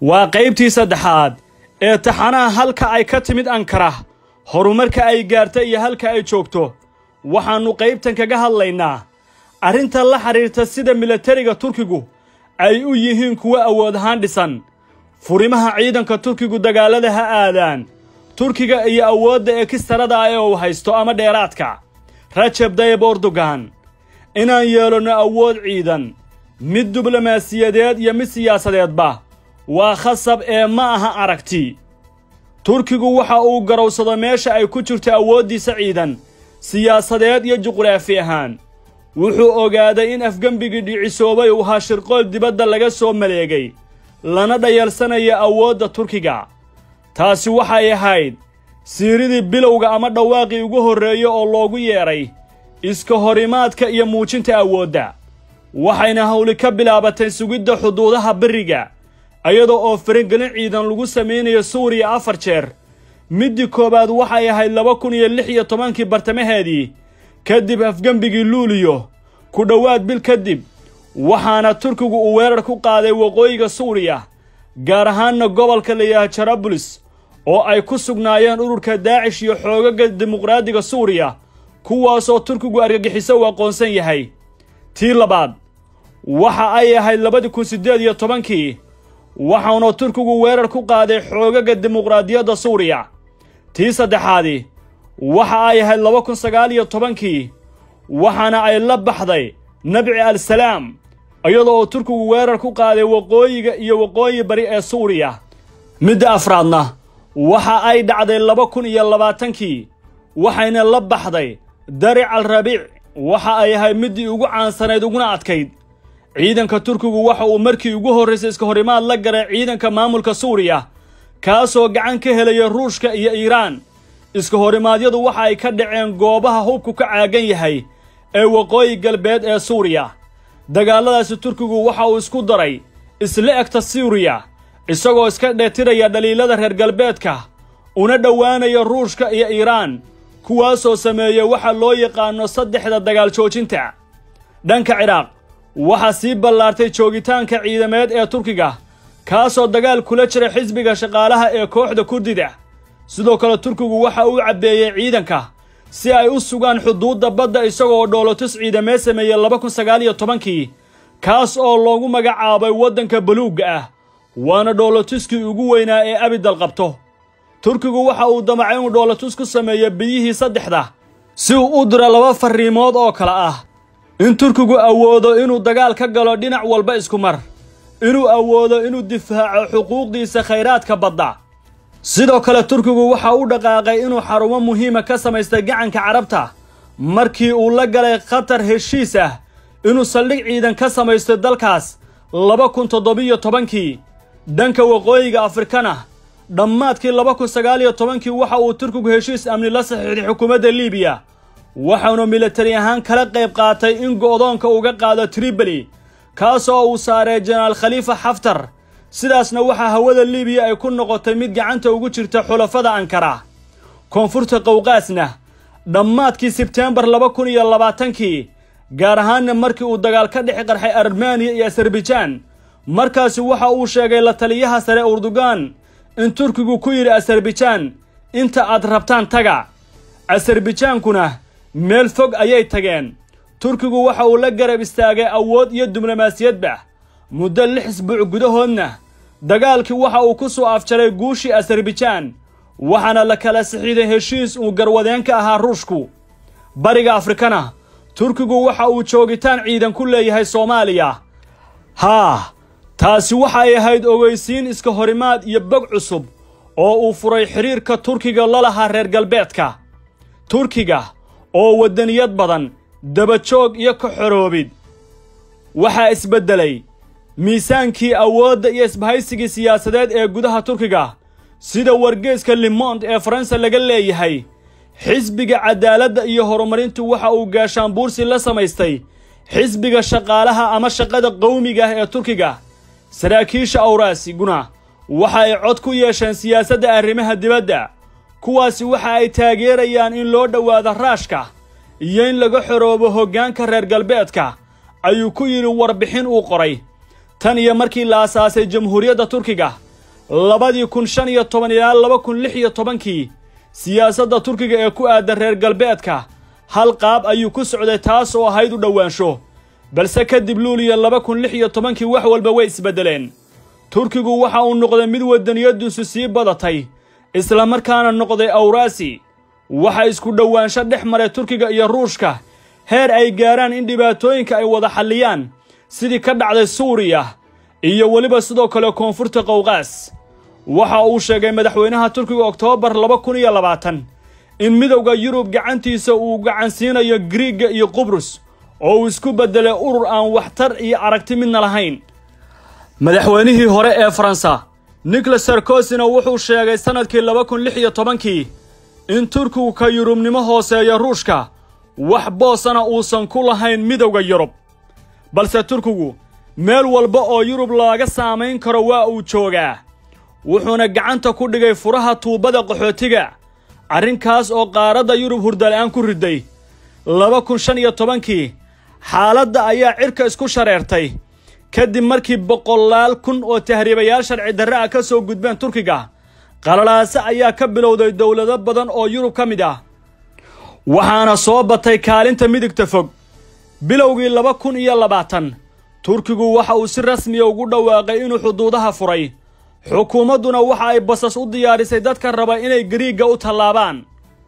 waa qaybtii saddexaad ee taxanaha halka ay ka timid ankara horumarka ay gaarta iyo halka ay joogto waxaannu qaybtan kaga hadlaynaa arrinta la xidhiirta sida milatariga turkigu ay u yihiin kuwo awood ahaan dhisan furimaha ciidanka turkigu dagaallada ha aadaan turkiga iyo awoodda ekistarada ah ee uu haysto ama dheeraadka rajab dayib erdogan inaan yeelanno awood ciidan mid diblomaasiyadeed iyo mid siyaasadeedba waa khasab ee ma aha aragti turkigu waxa uu garowsado meesha ay ku jirto awooddiisa ciidan siyaasadeed iyo juqraafi ahaan wuxuu ogaaday in afgembigii dhicisoobay uu ahaa shirqool dibadda laga soo maleegay lana dhayalsanaya awoodda turkiga taasi waxay ahayd siiridii bilowga ama dhawaaqii ugu horreeya oo loogu yeedhay iska horimaadka iyo muujinta awoodda waxayna hawli ka bilaabatay sugidda xuduudaha beriga iyadoo oo faragelin ciidan lagu samaynayo suuriya afar jeer middii koowaad waxay ahayd laba kun iyo lix iyo tobankii bartamaheedii kadib afgembigii luuliyo ku dhowaad bil kadib waxaana turkigu uu weerar ku qaaday waqooyiga suuriya gaar ahaanna gobolka layaha jarabulis oo ay ku sugnaayeen ururka daacish iyo xoogaga dimuqraadiga suuriya kuwaasoo turkigu argagixiso uu aqoonsan yahay tii labaad waxa ay ahayd labadii kun siddeed iyo tobankii waxauna turkigu weerar ku qaaday xoogaga dimuqraadiyadda suuriya tii saddexaadi waxa ay ahayd laba kun sagaal iyo tobankii waxaana ay la baxday nabci al-salaam iyadoo oo turkigu weerar ku qaaday waqooyiga iyo waqooyi bari ee suuriya midda afraadna waxa ay dhacday laba kun iyo labaatankii waxayna la baxday daric al rabiic waxa ay ahayd middii ugu caansanayd uguna adkayd ciidanka turkigu waxa uu markii ugu horraysay iska horimaad la galay ciidanka maamulka suuriya kaasoo gacan ka helaya ruushka iyo iiraan iska horimaadyadu waxa ay ka dhaceen goobaha hubku ka caagan yahay ee waqooyi galbeed ee suuriya dagaalladaasi turkigu waxa uu isku daray isla egta suuriya isagoo iska dheetiraya dhaliilada reer galbeedka una dhowaanaya ruushka iyo iiraan kuwaasoo sameeya waxa loo yaqaano saddexda dagaal joojinta dhanka ciraaq waxaa sii ballaartay joogitaanka ciidameed ee turkiga kaasoo dagaal kula jira xisbiga shaqaalaha ee kooxda kurdida sidoo kale turkigu waxa uu cabbeeyey ciidanka si ay u sugaan xuduudda badda isagoo dhoolotus ciidamee sameeyey laba kun sagaal iyo tobankii kaas oo loogu magacaabay waddanka baluugga ah waana dhoolotuskii ugu weynaa ee abidal qabto turkigu waxa uu damacay inuu dhoolotus ku sameeyo biyihii saddexda si uu u diro laba farriimood oo kale ah in turkigu awoodo inuu dagaal ka galo dhinac walba isku mar inuu awoodo inuu difaaco xuquuqdiisa khayraadka badda sidoo kale turkigu waxa u dhaqaaqay inuu xarumo muhiima ka samaystay gacanka carabta markii uu la galay khatar heshiis ah inuu saldhig ciidan ka samaysto dalkaas laba kun toddobiyo tobankii dhanka waqooyiga afrikana dhammaadkii laba kun sagaal iyo tobankii waxa uu turkigu heshiis amni la saxiixday xukuumadda liibiya waxaanu militari ahaan kala qayb qaatay in go'doonka uga qaado triboli kaasoo uu saaray jenaraal khaliifa xaftar sidaasna waxaa hawada liibiya ay ku noqotay mid gacanta ugu jirta xulafada ankara koonfurta qowqaasna dhammaadkii sebteembar laba kun iyo labaatankii gaar ahaanna markii uu dagaal ka dhex qarxay armeniya iyo asarbijaan markaasi waxa uu sheegay la taliyaha sare urdugan in turkigu ku yidhi asarbijaan inta aad rabtaan taga asarbijaankuna meel fog ayay tageen turkigu waxa uu la garab istaagay awood iyo diblomaasiyadba muddo lix isbuuc gudahoodna dagaalkii waxa uu ku soo afjaray guushii asarbijaan waxaana la kala sixiiday heshiis uu garwadeen ka ahaa ruushku bariga afrikana turkigu waxa uu joogitaan ciidan ku leeyahay soomaaliya haa taasi waxay ahayd ogeysiin iska horimaad iyo bog cusub oo uu furay xidhiirka turkiga la lahaa reer galbeedka turkiga oo waddaniyad badan dabajoog iyo ka xoroobid waxaa isbeddelay miisaankii awoodda iyo isbahaysigii siyaasadeed ee gudaha turkiga sida wargeeska limond ee faransa laga leeyahay xisbiga cadaaladda iyo horumarintu waxa uu gaashaanbuursi la samaystay xisbiga shaqaalaha ama shaqada qowmiga ah ee turkiga saraakiisha awraasiguna waxa ay cod ku yeesheen siyaasadda arrimaha dibadda kuwaasi waxa ay taageerayaan in loo dhowaado raashka iyo in laga xoroobo hoggaanka reer galbeedka ayuu ku yidhi warbixin uu qoray tan iyo markii la asaasay jamhuuriyadda turkiga labadii kun shan iyo toban ilaa laba kun lix iyo tobankii siyaasadda turkiga ee ku aadan reer galbeedka hal qaab ayuu ku socday taas oo ahayd u dhowaansho balse kadib luuliya laba kun lix iyo tobankii wax walba way isbeddeleen turkigu waxa uu noqday mid waddaniyadiisu sii badatay islamarkaana noqday awraasi waxa isku dhowaansho dhex maray turkiga iyo ruushka heer ay gaaraan in dhibaatooyinka ay wada xalliyaan sidii ka dhacday suuriya iyo weliba sidoo kale koonfurta qowqaas waxa uu sheegay madaxweynaha turkiga oktoobar laba kun iyo labaatan in midowda yurub gacantiisa uu gacansiinayo griiga iyo qubrus oo uu isku beddelay urur aan waxtar iyo aragti midna lahayn madaxweynihii hore ee faransa nicolas sarkosina wuxuu sheegay sannadkii laba kun lix iyo tobankii in turkigu ka yurubnimo hooseeya ruushka wax boosana uusan ku lahayn midowda yurub balse turkigu meel walba oo yurub looga saamayn karo waa uu joogaa wuxuuna gacanta ku dhigay furaha tuubbada qaxootiga arrinkaas oo qaaradda yurub hurdala'aan ku riday laba kun shan iyo tobankii xaaladda ayaa cirka isku shareertay kadib markii boqolaal kun oo tahriibayaal sharci darre ah ka soo gudbeen turkiga qalalaase ayaa ka bilowday dowlado badan oo yurub ka mid ah waxaana soo batay kaalinta midigta fog bilowgii laba kun iyo labaatan turkigu waxa uu si rasmiya ugu dhawaaqay inuu xuduudaha furay xukuumadduna waxa ay basas u diyaarisay dadka raba inay gariigga u tallaabaan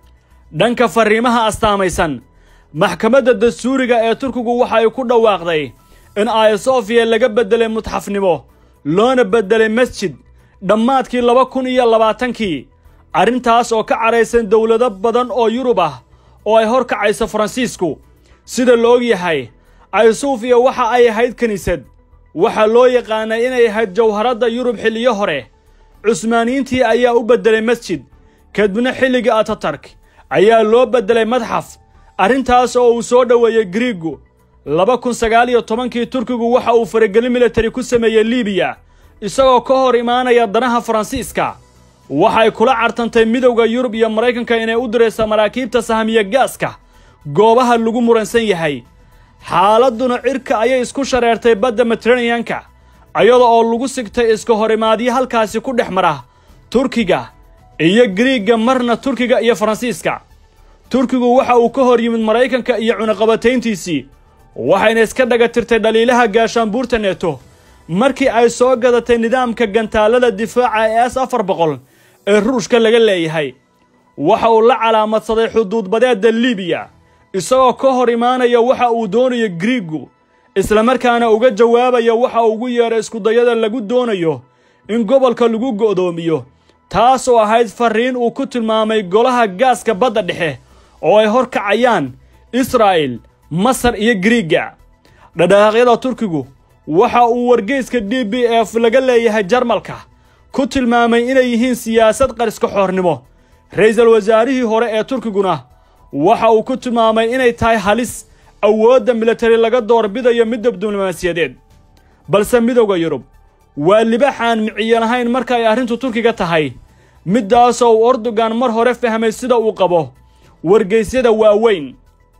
dhanka farriimaha astaamaysan maxkamadda dastuuriga ee turkigu waxa ay ku dhawaaqday in ayasofiya laga beddelay mutxafnimo loona beddelay masjid dhammaadkii laba kun iyo labaatankii arrintaas oo ka cadhaysan dowlado badan oo yurub ah oo ay hor kacayso faransiisku sida la og yahay aysofiya waxa ay ahayd kiniisad waxaa loo yaqaanay inay ahayd jawharadda yurub xilliyo hore cusmaaniyiintii ayaa u beddelay masjid kadibna xilligii atatark ayaa loo beddelay madxaf arrintaas oo uu soo dhoweeyey griigu laba kun sagaal iyo tobankii turkigu waxa uu faragelin militari ku sameeyey libiya isagoo ka hor imaanaya danaha faransiiska waxay kula cartantay midowda yurub iyo maraykanka inay u dirayso maraakiibta sahamiya gaaska goobaha lagu muransan yahay xaaladduna cirka ayay isku shareertay badda mediteraneyanka iyada oo lagu sigtay iska horimaadyo halkaasi ku dhex mara turkiga iyo griigga marna turkiga iyo faransiiska turkigu waxa uu ka hor yimid maraykanka iyo cunaqabatayntiisii waxayna iska dhaga tirtay dhaliilaha gaashaanbuurta neeto markii ay soo gadatay nidaamka gantaalada difaaca ee s afar boqol ee ruushka laga leeyahay waxa uu la calaamadsaday xuduudbadeedda libiya isagoo ka hor imaanaya waxa uu doonayo griigu islamarkaana uga jawaabaya waxa ugu yeedhay iskudayada lagu doonayo in gobolka lagu go'doomiyo taas oo ahayd farriin uu ku tilmaamay golaha gaaska badda dhexe oo ay hor kacayaan israa'il masar iyo griiga dhadhaaqyada turkigu waxa uu wargeyska d b f laga leeyahay jarmalka ku tilmaamay inay yihiin siyaasad qariska xoornimo ra'iisul wasaarihii hore ee turkiguna waxa uu ku tilmaamay inay tahay halis awoodda militari laga doorbidayo midda diblomaasiyadeed balse midowda yurub waa libaxaan miciyo lahayn marka ay arrintu turkiga tahay middaasoo uu erdogan mar hore fahmay sida uu qabo wargeysyada waaweyn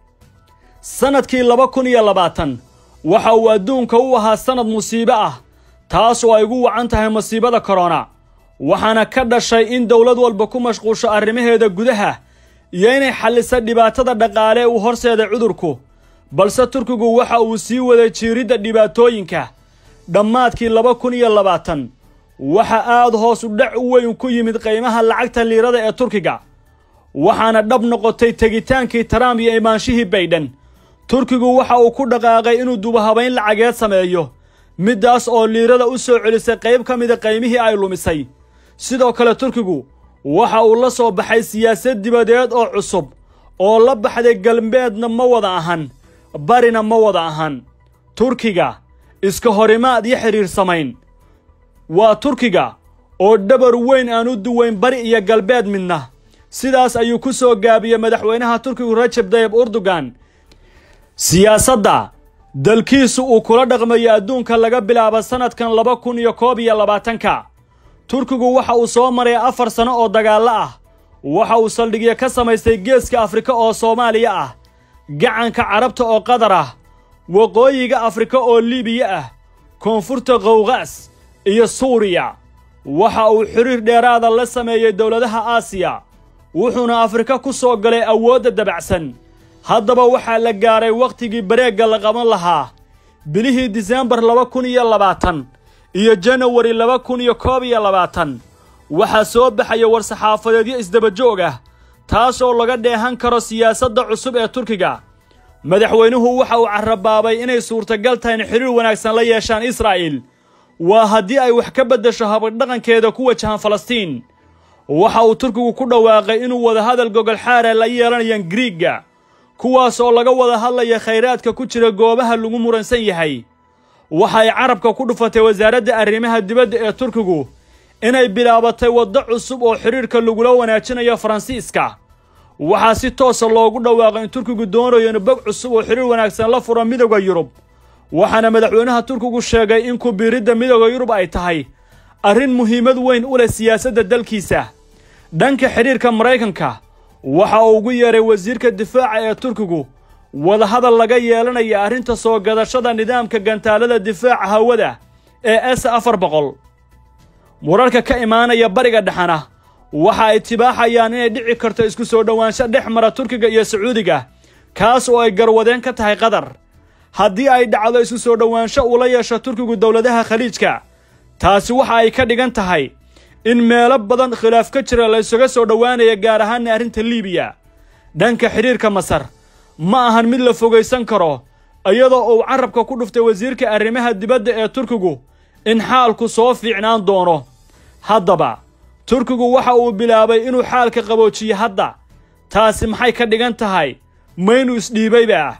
sannadkii laba kun iyo labaatan waxa uu adduunka u ahaa sannad musiibo ah taas oo ay ugu wacan tahay masiibada korona waxaana ka dhashay in dowlad walba ku mashquusho arrimaheeda gudaha iyo inay xallisa dhibaatada dhaqaale uu horseeday cudurku balse turkigu waxa uu sii waday jiiridda dhibaatooyinka dhammaadkii laba kun iyo labaatan waxa aad hoos u dhac u weyn ku yimid qiimaha lacagta liirada ee turkiga waxaana dhab noqotay tegitaankii trump iyo imaanshihii baydhan turkigu waxa uu ku dhaqaaqay inuu dubahabayn lacageed sameeyo middaas oo liirada u soo celisay qayb ka mida qaymihii ay lumisay sidoo kale turkigu waxa uu la soo baxay siyaasad dibadeed oo cusub oo la baxday galbeedna ma wada ahan barina ma wada ahan turkiga iska horimaad iyo xidhiir samayn waa turkiga oo dhabar weyn aan u duwayn bari iyo galbeed midna sidaas ayuu ku soo gaabiyey madaxweynaha turkigu rajab tayib erdogan siyaasadda dalkiisu uu kula dhaqmayo adduunka laga bilaabo sannadkan laba kun iyo koob iyo labaatanka turkigu waxa uu soo maray afar sano oo dagaallo ah waxa uu saldhigyo ka samaystay geeska afrika oo soomaaliya ah gacanka carabta oo qatar ah waqooyiga afrika oo libiya ah koonfurta qowqaas iyo suuriya waxa uu xiriir dheeraada la sameeyey dowladaha aasiya wuxuuna afrika ku soo galay awoodda dabacsan haddaba waxaa la gaaray wakhtigii bareegga la qaban lahaa bilihii disembar laba kun iyo labaatan iyo janawari laba kun iyo koob iyo labaatan waxaa soo baxaya war-saxaafadeedyo isdabajoog ah taasoo laga dheehan karo siyaasadda cusub ee turkiga madaxweynuhu waxa uu carabaabay inay suurtagal tahay in xiriir wanaagsan la yeeshaan israa'iil waa haddii ay wax ka beddesho habadhaqankeeda ku wajahan falastiin waxa uu turkigu ku dhawaaqay inuu wadahadal gogolxaara la yeelanayaan griigga kuwaas oo laga wada hadlaya khayraadka ku jira goobaha lagu muransan yahay waxay carabka ku dhufatay wasaaradda arrimaha dibadda ee turkigu inay bilaabatay waddo cusub oo xidhiirka lagula wanaajinayo faransiiska waxaa si toosa loogu dhawaaqay in turkigu doonayo in bog cusub oo xidhiir wanaagsan la furo midooda yurub waxaana madaxweynaha turkigu sheegay in kubiiridda midooda yurub ay tahay arrin muhiimad weyn u leh siyaasadda dalkiisa dhanka xidhiirka maraykanka waxa uu ugu yeeray wasiirka difaaca ee turkigu wadahadal laga yeelanaya arrinta soo gadashada nidaamka gantaalada difaaca hawada ee s afar boqol wararka ka imaanaya bariga dhexana waxa ay tibaaxayaan inay dhici karto isku soo dhowaansho dhex mara turkiga iyo sacuudiga kaas oo ay garwadeen ka tahay qatar haddii ay dhacdo isku soo dhowaansho uu la yeesho turkigu dowladaha khaliijka taasi waxa ay ka dhigan tahay in meelo badan khilaaf ka jira la ysuga soo dhowaanaya gaar ahaana arrinta liibiya dhanka xidhiirka masar ma ahan mid la fogaysan karo iyadoo uu carabka ku dhuftay wasiirka arrimaha dibadda ee turkigu in xaalku soo fiicnaan doono haddaba turkigu waxa uu bilaabay inuu xaalka qaboojiyo hadda taasi maxay ka dhigan tahay maynu isdhiibayba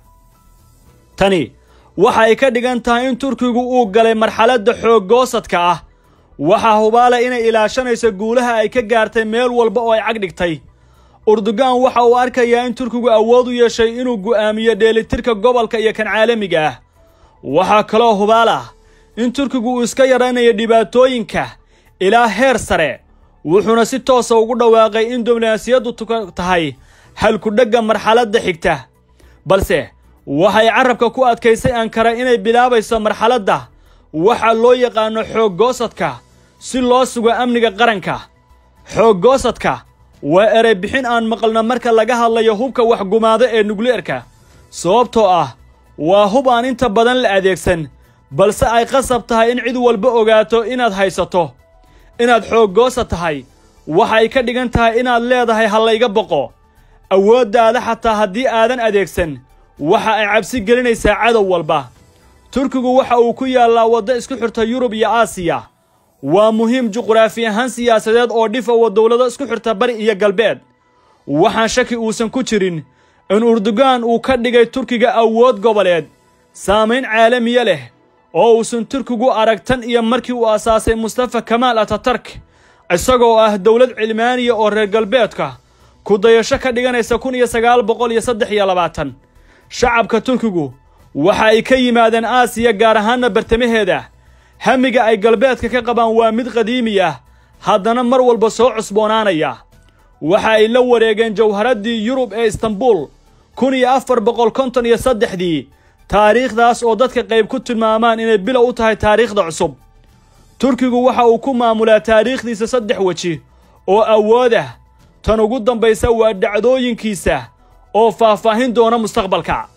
tani waxa ay ka dhigan tahay in turkigu uu galay marxaladda xooggoosadka ah waxaa hubaale inay ilaashanayso guulaha ay ka gaartay meel walba oo ay cag dhigtay urdugan waxa uu arkayaa in turkigu awood u yeeshay inuu go'aamiyo dheelitirka gobolka iyo kan caalamiga ah waxaa kaloo hubaal ah in turkigu uu iska yaraynayo dhibaatooyinka ilaa heer sare wuxuuna si toosa ugu dhawaaqay in diblomaasiyaddu tahay halkudhegga marxaladda xigta balse waxay carabka ku adkaysay ankara inay bilaabayso marxaladda waxa loo yaqaano xooggoosadka si loo sugo amniga qaranka xooggoosadka waa erey bixin aan maqalno marka laga hadlayo hubka waxgumaado ee nukliyeerka sababtoo ah waa hub aan inta badan la adeegsan balse ay qasab tahay in cid walba ogaato inaad haysato inaad xooggoosa tahay waxay ka dhigan tahay inaad leedahay hallayga boqo awooddaada xataa haddii aadan adeegsan waxa ay cabsi gelinaysaa cadow walba turkigu waxa uu ku yaallaa waddo isku xirta yurub iyo aasiya waa muhiim juqraafi ahaan siyaasadeed oo dhif owa dowlado isku xirta bari iyo galbeed waxaan shaki uusan ku jirin in urdugan uu ka dhigay turkiga awood goboleed saamayn caalamiya leh oo uusan turkigu arag tan iyo markii uu asaasay mustafa kamaal atatark isagoo ah dowlad cilmaaniya oo reer galbeedka ku dayasho ka dhiganaysa kun iyo sagaal boqol iyo saddex iyo labaatan shacabka turkigu waxa ay ka yimaadeen aasiya gaar ahaanna bartamaheeda hamiga ay galbeedka ka qabaan waa mid qadiimi ah haddana mar walba soo cusboonaanaya waxa ay la wareegeen jawharaddii yurub ee istanbul kun iyo afar boqol konton iyo saddexdii taariikhdaas oo dadka qayb ku tilmaamaan inay bilow u tahay taariikhda cusub turkigu waxa uu ku maamulaa taariikhdiisa saddex weji oo awood ah tan ugu dambaysa waa dhacdooyinkiisa oo faahfaahin doona mustaqbalka